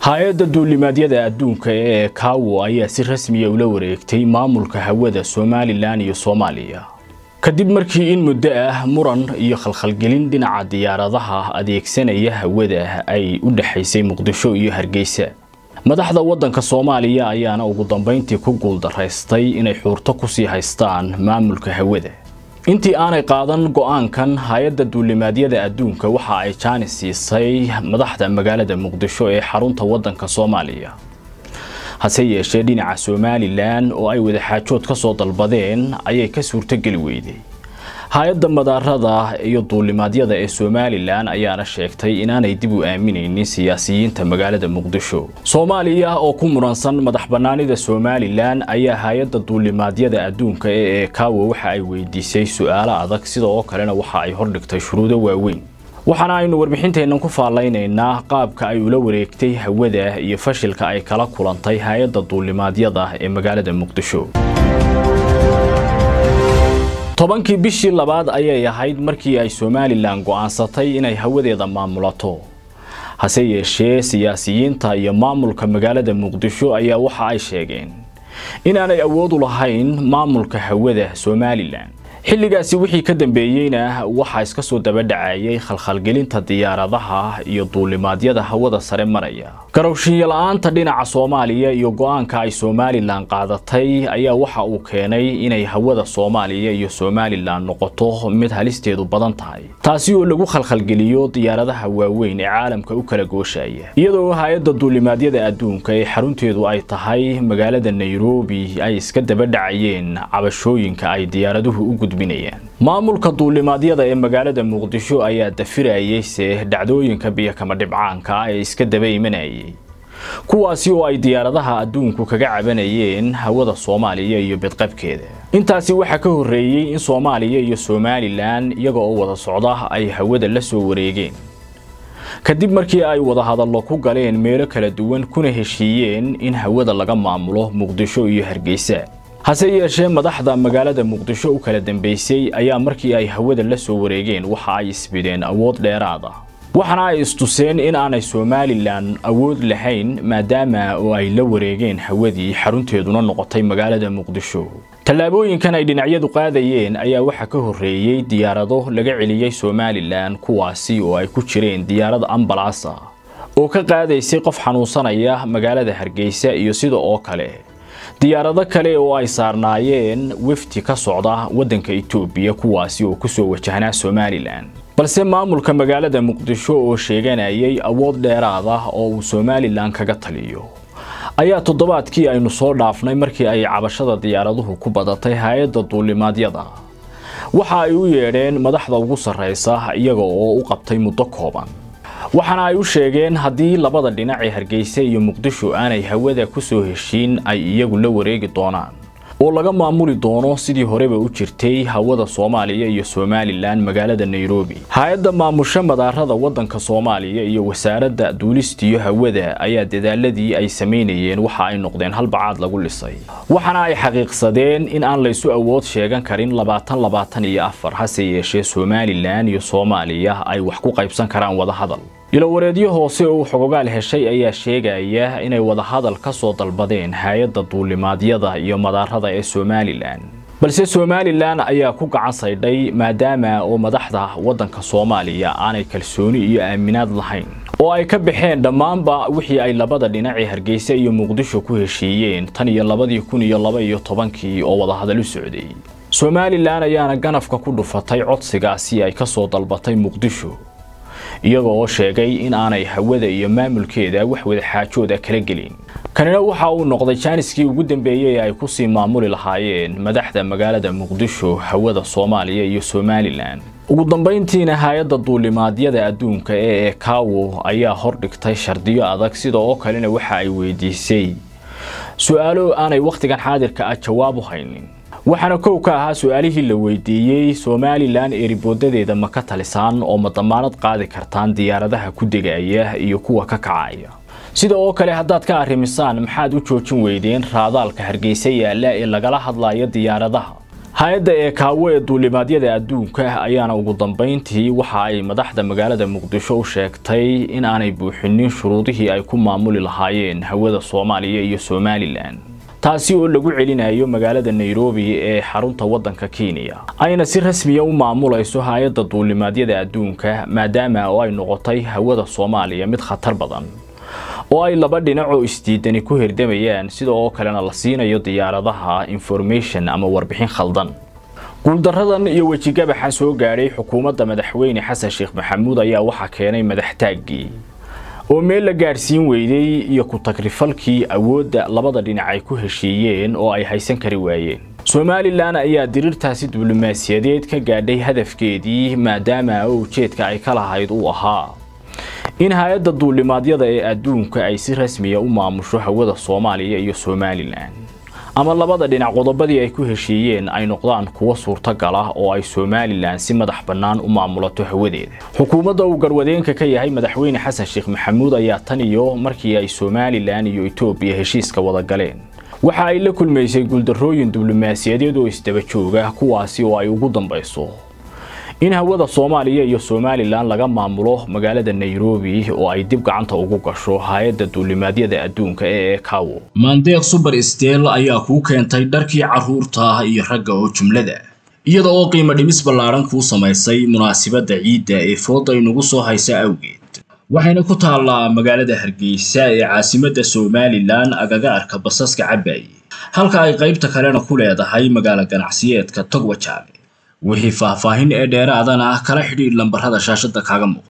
hay-adda duulimaadyada adduunka ee kaawo ayaa si rasmiya ula wareegtay maamulka hawada somalilan iyo soomaaliya kadib markii in muddo ah muran iyo khalkhalgelin dhinaca diyaaradaha adeegsanaya hawada ay u dhexaysay muqdisho iyo hargeysa madaxda waddanka soomaaliya ayaana ugu dambayntii ku guuldaraystay inay xuurto kusii haystaan maamulka hawada intii aanay qaadan go-aankan hay-adda duulimaadyada adduunka waxa ay jaanis siisay madaxda magaalada muqdisho ee xarunta waddanka soomaaliya hase yeeshee dhinaca somalilan oo ay wadaxaajood ka soo dalbadeen ayay ka suurtogeli weyday hay-adda madaarada iyo duulimaadyada ee somalilan ayaana sheegtay inaanay dib u aaminaynin siyaasiyiinta magaalada muqdisho soomaaliya oo ku muransan madax bannaanida somalilan ayaa hay-adda duulimaadyada adduunka ee eekaawo waxa ay weydiisay su-aalo adag sida oo kalena waxa ay hordhigtay shuruudo waaweyn waxaana aynu warbixinteennan ku faallaynaynaa qaabka ay ula wareegtay hawada iyo fashilka ay kala kulantay hay-adda duulimaadyada ee magaalada muqdisho tobankii bishii labaad ayay ahayd markii ay somalilan go'aansatay inay hawadeeda maamulato hase yeeshee siyaasiyiinta iyo maamulka magaalada muqdisho ayaa waxa ay sheegeen inaanay awood u lahayn maamulka hawada somalilan xilligaasi wixii ka dambeeyeyna waxaa iska soo dabadhacayay khalkhalgelinta diyaaradaha iyo duulimaadyada hawada sare maraya garowshinya la-aanta dhinaca soomaaliya iyo go-aanka ay somalilan qaadatay ayaa waxa uu keenay inay hawada soomaaliya iyo somalilan noqoto mid halisteedu badan tahay taasi oo lagu khalkhalgeliyo diyaaradaha waaweyn ee caalamka u kala gooshaya iyadoo hay-adda duulimaadyada adduunka ee xarunteedu ay tahay magaalada nairobi ay iska dabadhacayeen cabashooyinka ay diyaaraduhu u gudbinayaan maamulka duulimaadyada ee magaalada muqdisho ayaa dafirayeyse dhacdooyinka biyokama dhibcaanka ee iska daba imanayay kuwaasi oo ay diyaaradaha adduunku kaga cabanayeen hawada soomaaliya iyo bedqabkeeda intaasi waxaa ka horreeyey in soomaaliya iyo somalilan iyaga oo wada socda ay hawada la soo wareegeen kadib markii ay wadahadallo ku galeen meelo kala duwan kuna heshiiyeen in hawada laga maamulo muqdisho iyo hargeysa hase yeeshee madaxda magaalada muqdisho u kala dambeysay ayaa markii ay hawada la soo wareegeen waxa ay isbideen awood dheeraad ah waxaana ay istuseen in aanay somalilan awood lahayn maadaama oo ay la wareegeen hawadii xarunteeduna noqotay magaalada muqdisho tallaabooyinkan ay dhinacyadu qaadayeen ayaa waxaa ka horreeyey diyaarado laga celiyey somalilan kuwaasi oo ay ku jireen diyaarad ambalaas ah oo ka qaadaysay qof xanuunsanaya magaalada hargeysa iyo sida oo kale diyaarado kale oo ay saarnaayeen wefti ka socda waddanka etoobiya kuwaasi oo kusoo wajahnaa somalilan balse maamulka magaalada muqdisho oo sheeganayay awood dheeraad ah oo uu somalilan kaga taliyo ayaa toddobaadkii aynu soo dhaafnay markii ay cabashada diyaaraduhu ku badatay hay-adda duulimaadyada waxa ay u yeedheen madaxda ugu sarraysa iyaga oo u qabtay muddo kooban waxaana ay u sheegeen haddii labada dhinac ee hargeysa iyo muqdisho aanay hawada ku soo heshiin ay iyagu la wareegi doonaan oo laga maamuli doono sidii horeba u jirtay hawada soomaaliya iyo somalilan magaalada nairobi hay-adda maamusho madaarada waddanka soomaaliya iyo wasaaradda duulistiyo hawada ayaa dadaaladii ay samaynayeen waxa ay noqdeen halbacaad lagu lisay waxaana ay xaqiiqsadeen in aan laysu awood sheegan karin labaatan labaatan iyo afar hase yeeshee somalilan iyo soomaaliya ay wax ku qaybsan karaan wadahadal ilowareedyo hoose oo xogogaal heshay ayaa sheegaya inay wadahadal ka soo dalbadeen hay-adda duulimaadyada iyo madaarada ee somalilan balse somalilan ayaa ku gacan saydhay maadaama oo madaxda waddanka soomaaliya aanay kalsooni iyo aaminaad lahayn oo ay ka baxeen dhammaanba wixii ay labada dhinacii hargeysa iyo muqdisho ku heshiiyeen tan iyo labadii kun iyo laba iyo tobankii oo wadahadal u socday somalilan ayaana ganafka ku dhufatay codsigaasi ay ka soo dalbatay muqdisho iyaga oo sheegay in aanay hawada iyo maamulkeeda wax wadaxaajooda kala gelin kanina waxa uu noqday jaaniskii ugu dambeeyey ee ay kusii maamuli lahaayeen madaxda magaalada muqdisho hawada soomaaliya iyo somalilan ugu dambayntiina hay-adda duulimaadyada adduunka ee ekaawo ayaa hordhigtay shardiyo adag sida oo kalena waxa ay weydiisay su-aalo aanay wakhtigan xaadirka ah jawaab u haynin waxaana kow ka ahaa su-aalihii la weydiiyey somalilan eeribooddadeeda ma ka talisaan oo ma damaanad qaadi kartaan diyaaradaha ku degaya iyo kuwa ka kacaya sida oo kale haddaad ka arrimisaan maxaad u joojin weydeen raadaalka hargeysa yaalla ee lagala hadlayo diyaaradaha hay-adda eekaawo ee duulimaadyada adduunka ayaana ugu dambeyntii waxa ay madaxda magaalada muqdisho u sheegtay in aanay buuxinin shuruudihii ay ku maamuli lahaayeen hawada soomaaliya iyo somalilan taasi oo lagu celinayo magaalada nairobi ee xarunta waddanka kenya ayna si rasmiya u maamulayso hay-adda duulimaadyada adduunka maadaama oo ay noqotay hawada soomaaliya mid khatar badan oo ay laba dhinac oo isdiidani ku hirdamayaan sida oo kalena la siinayo diyaaradaha information ama warbixin khaldan guuldaradan iyo wejigabaxan soo gaadhay xukuumadda madaxweyne xasan sheekh maxamuud ayaa waxaa keenay madaxtaaggii oo meel la gaadhsiin weyday iyo ku-tagrifalkii awoodda labada dhinac ay ku heshiiyeen oo ay haysan kari waayeen somalilan ayaa diriirtaasi diblomaasiyadeed ka gaadhay hadafkeedii maadaama oo ujeedka ay ka lahayd uu ahaa in hay-adda duulimaadyada ee adduunka ay si rasmiya u maamusho hawada soomaaliya iyo somalilan ama labada dhinac qodobadii ay ku heshiiyeen ay noqdaan kuwo suurtagal ah oo ay somalilan si madax bannaan u maamulato hawadeeda xukuumadda uu garwadeenka ka yahay madaxweyne xasan sheekh maxamuud ayaa tan iyo markii ay somalilan iyo etoobiya heshiiska wada galeen waxa ay la kulmaysay guuldarrooyin diblomaasiyadeed oo isdaba jooga kuwaasi oo ay ugu dambayso in hawada soomaaliya iyo somalilan laga maamulo magaalada nairobi oo ay dib gacanta ugu gasho hay-adda duulimaadyada adduunka ee ekawo maandeeq suber steel ayaa kuu keentay dharkii carruurta iyo ragga oo jumlada iyada oo qiimo dhimis ballaaran kuu samaysay munaasibadda ciidda ee fooda inugu soo haysa awgeed waxayna ku taallaa magaalada hargeysa ee caasimadda somalilan agaga arka basaska cabaaye halka ay qaybta kalena ku leedahay magaalo ganacsiyeedka togwajaale wixii faahfaahin ee dheeraadana kala xidhiidh lambarrada shaashadda kaaga muuqda